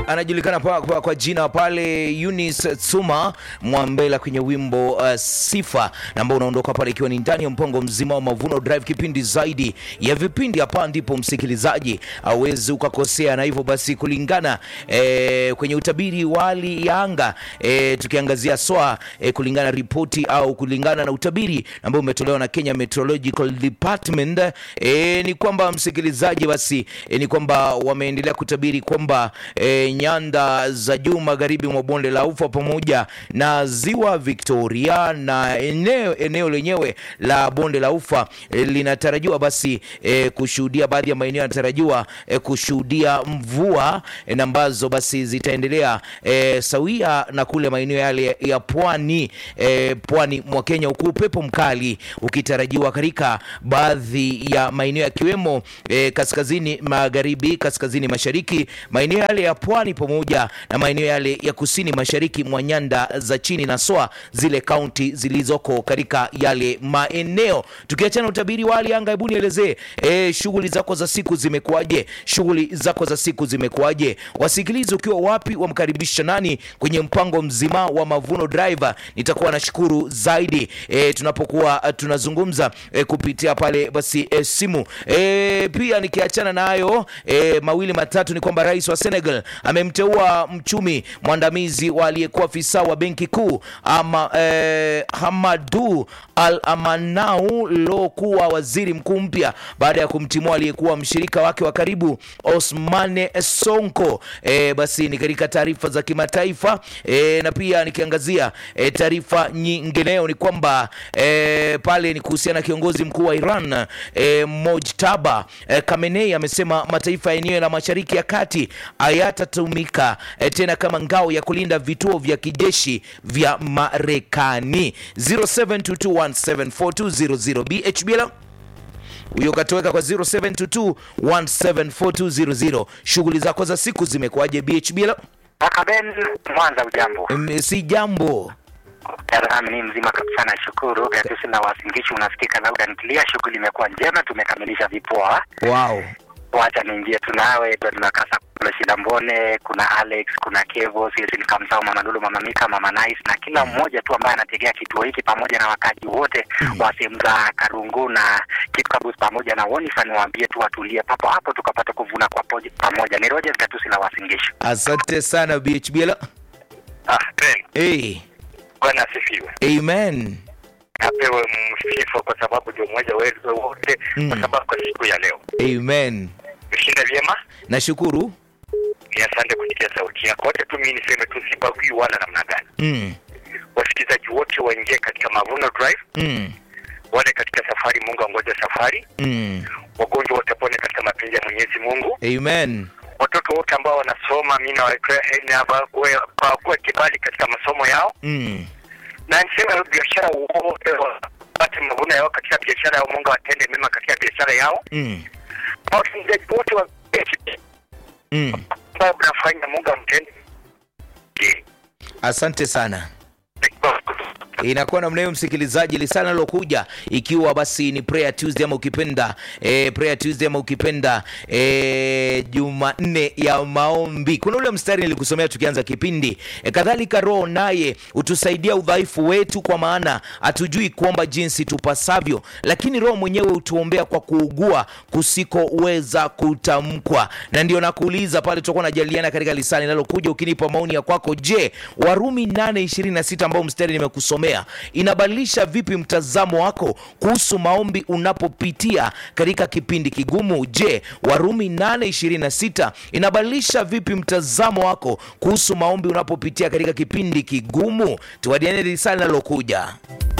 anajulikana kwa, kwa, kwa jina pale Eunice Tsuma Mwambela kwenye wimbo uh, Sifa na ambao unaondoka pale ikiwa ni ndani ya mpango mzima wa Mavuno Drive, kipindi zaidi ya vipindi. Hapa ndipo msikilizaji awezi ukakosea, na hivyo basi kulingana eh, kwenye utabiri wa hali ya anga eh, tukiangazia SWA eh, kulingana ripoti au kulingana na utabiri ambao umetolewa na Kenya Meteorological Department eh, ni kwamba msikilizaji, basi eh, ni kwamba wameendelea kutabiri kwamba eh, nyanda za juu magharibi mwa bonde la Ufa pamoja na ziwa Victoria na eneo, eneo lenyewe la bonde la Ufa eh, linatarajiwa basi eh, kushuhudia baadhi ya maeneo yanatarajiwa eh, kushuhudia mvua eh, na ambazo basi zitaendelea eh, sawia na kule maeneo yale ya pwani eh, pwani mwa Kenya, huku upepo mkali ukitarajiwa katika baadhi ya maeneo yakiwemo eh, kaskazini magharibi, kaskazini mashariki, maeneo yale ya pwani pamoja na maeneo yale ya kusini mashariki mwa nyanda za chini na SWA, zile kaunti zilizoko katika yale maeneo. Tukiachana utabiri wa hali ya anga, hebu nielezee eh, shughuli zako za siku zimekuwaje? Shughuli zako za siku zimekuwaje? Wasikilizi ukiwa wapi, wamkaribisha nani kwenye mpango mzima wa Mavuno Driver? Nitakuwa nashukuru zaidi eh, tunapokuwa eh, tunazungumza eh, kupitia pale basi eh, simu eh, pia nikiachana na hayo eh, mawili matatu ni kwamba rais wa Senegal amemteua mchumi mwandamizi wa aliyekuwa afisa wa benki kuu ama eh, Hamadu Al Amanau lo kuwa waziri mkuu mpya baada ya kumtimua aliyekuwa mshirika wake wa karibu Osmane Sonko. Eh, basi ni katika taarifa za kimataifa eh, na pia nikiangazia eh, taarifa nyingineyo ni kwamba eh, pale ni kuhusiana na kiongozi mkuu wa Iran eh, Mojtaba eh, Khamenei amesema mataifa ya eneo la Mashariki ya Kati hayatatumika eh, tena kama ngao ya kulinda vituo vya kijeshi vya Marekani. 0722174200 BHBL huyo katoweka kwa 0722174200. Shughuli zako za siku zimekuwaje BHBL? Kaka Ben Mwanza, ujambo? Mm, Si jambo. Darahami ni mzima kabisa, nashukuru. Gatusi na wasingishi unasikika lauda ntilia. Shughuli imekuwa njema, tumekamilisha vipoa. Wow. Wacha niingie tunawe Edward Makasa, kuna Shida Mbone, kuna Alex, kuna Kevo, sisi nikamsahau Mama Lulu, Mama Mika, Mama Nice na kila mmoja tu ambaye anategea kituo hiki pamoja na wakaji wote wa sehemu za Karungu na Kipkabus pamoja na Wonifa, niwaambie tu watulie papo hapo tukapata kuvuna kwa poje- pamoja. Ni Rogers Gatusi la wasingishi. Asante sana BHBL. Ah, Ben, Hey. Bwana asifiwe. Amen. Apewe msifa kwa sababu ndio mmoja wetu wote, Mm. kwa sababu kwa siku ya leo Amen. meshinda vyema. Nashukuru. Ni asante kusikia sauti yako. Wote tu mimi niseme tu sibagui wala namna gani. Mm. Wasikilizaji wote waingie katika Mavuno Drive, Mm. wale katika safari, Mungu angoja safari. Mm. Wagonjwa wote pone katika mapenzi ya Mwenyezi Mungu. Amen. Watoto wote ambao wanasoma, mimi nawakuwa kibali katika masomo yao, Mm. na niseme biashara wote wapate mavuno yao katika biashara yao. Mungu atende mema katika biashara yao. Mm. wasikilizaji wote wa Mm. ambao mnafanya Mungu amtende. Asante sana. inakuwa namna hiyo msikilizaji, lisana lilokuja ikiwa basi ni prayer Tuesday ama ukipenda e, prayer Tuesday ama ukipenda e, Jumanne ya maombi. Kuna ule mstari nilikusomea tukianza kipindi e, kadhalika Roho naye hutusaidia udhaifu wetu, kwa maana hatujui kuomba jinsi tupasavyo, lakini Roho mwenyewe hutuombea kwa kuugua kusikoweza kutamkwa. Na ndio nakuuliza pale, tutakuwa najadiliana katika lisani linalokuja, ukinipa maoni ya kwako. Je, Warumi 8:26 ambao mstari nimekusomea inabadilisha vipi mtazamo wako kuhusu maombi unapopitia katika kipindi kigumu? Je, Warumi 8:26 inabadilisha vipi mtazamo wako kuhusu maombi unapopitia katika kipindi kigumu? Tuwadiane risala linalokuja.